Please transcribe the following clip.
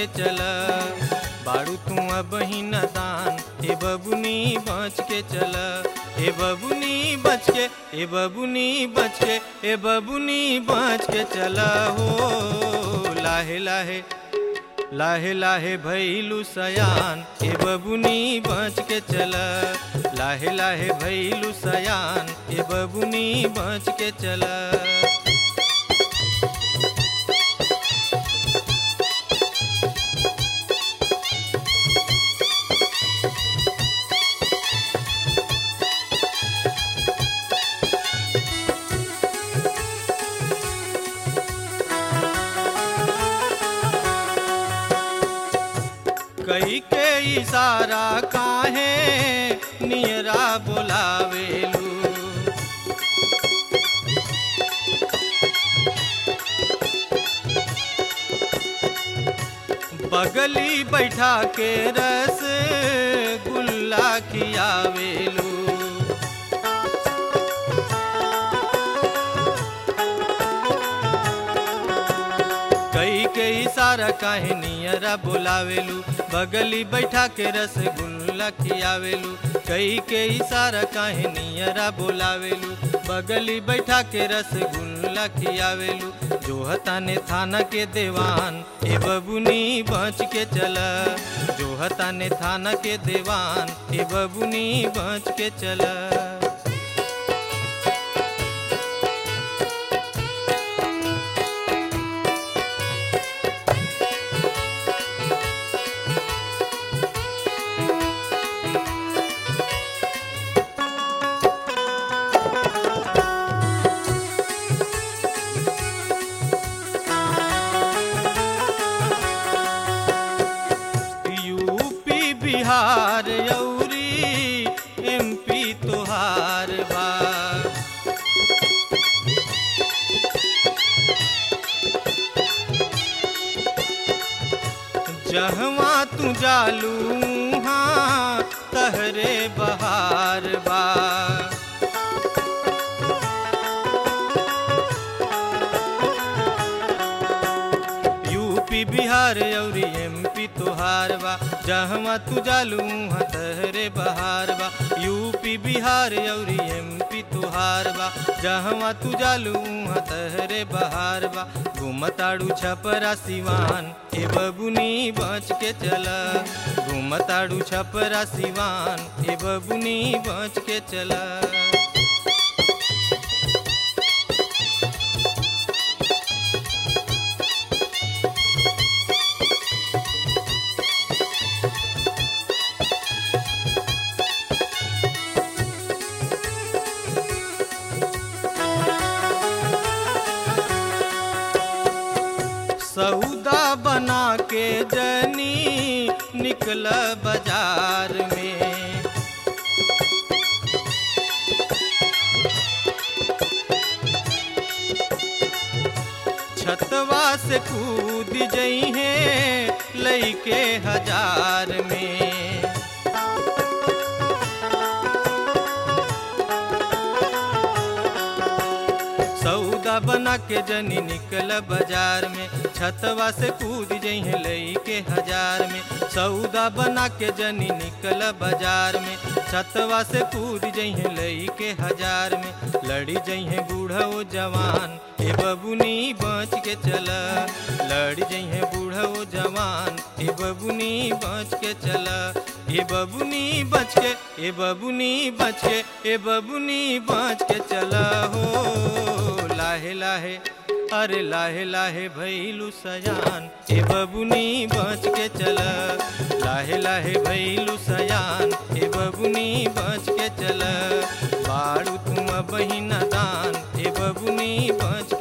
के चल बाड़ू तू अब ही नदान ए बबुनी बच के चल ए बबुनी बच के ए बबुनी बच के ए बबुनी बच के चल हो लाहे लाहे लाहे लाहे भैलू सयान ए बबुनी बच के चल लाहे लाहे भैलू सयान ए बबुनी बच के चल कई के इशारा काहे नियरा बोलावेलू बगली बैठा के रस गुल्ला खियावेलू कई के इशारा काहे नियरा बोलावेलू बगली बैठा के रसगुल्ला खियावेलू कई के इशारा काहे नियरा बोलावेलू बगली बैठा के रसगुल्ला खियावेलू जो हताने थाना के देवान ए बबुनी बच के चल जो हताने थाना के देवान ए बबुनी बच के चल यूपी बिहार यौरी एमपी तोहार बा जहवा तू जालू हाँ तहरे बहार बा यूपी बिहार अउरी एमपी तोहार बा जहवा तू जालू वहाँ तहरे बहार बा यूपी बिहार अउरी एमपी तोहार बा जहवा तू जालू वहाँ तहरे बहार बा घूमताड़ू छपरा सिवान ए बबुनी बच के चल घूमताड़ू छपरा सिवान ए बबुनी बच के चला सौदा बना के जनी निकल बाजार में छतवा से कूद जई है लईके हजार में सौदा बना के जनी निकल बाजार में छतवा से कूद जइहे लई के हजार में सौदा बना के जनी निकल बाजार में छतवा से कूद जइहे लई के हजार में लड़ी जइहे बूढ़ा ओ जवान ए बबुनी बच के चल लड़ी जइहे बूढ़ा ओ जवान ए बबुनी बच के चल ए बबुनी बच के ए बबुनी बच के ए बबुनी बच के चल हो लाहे लाहे अरे लाहे लाहे भैलू सयान ए बबुनी बच के चल लाहे लाहे भैलू सयान ए बबुनी बच के चल बाड़ू तुम बहिन दान ए बबुनी बच